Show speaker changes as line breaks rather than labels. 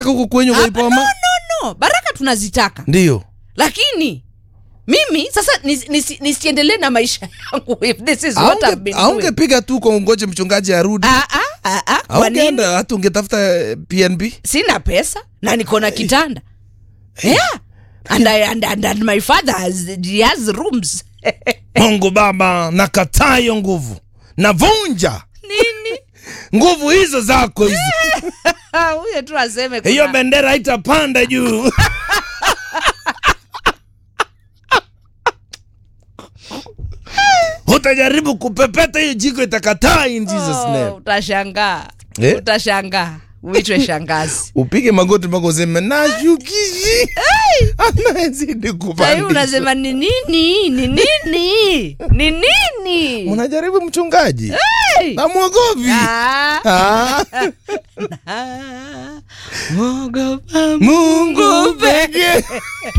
huku kwenyu
Ah,
kwa
no,
Ipoma?
no, no. baraka tunazitaka
Ndio.
lakini mimi sasa nis- nis- nisiendelee na maisha yangu if this is what I've
Aunge
been doing.
aungepiga tu kwa ungoje mchungaji arudi.
Ah, ah, ah, ah, kwa nini?
Aungeenda hata ungetafuta eh, PNB.
sina pesa na niko na kitanda yeah. and, I, and, and, and my father has, he has rooms
Mungu Baba, nakataa hiyo nguvu. Navunja
nini
nguvu hizo zako hizo.
Ah, huyo tu aseme kuna-
Hiyo bendera haitapanda juu. Utajaribu kupepeta hiyo jiko itakataa in Jesus
Oh,
name.
utashangaa
Eh?
utashangaa uitwe shangazi
Upige magoti mpaka useme nashukishi. Anazidi
sahii
kupanda.
unasema ni nini ni nini ni nini
Unajaribu mchungaji.
Hey!
Namwogopi.
Ah,
Ah,
ah, Mungu
Mungu pekee.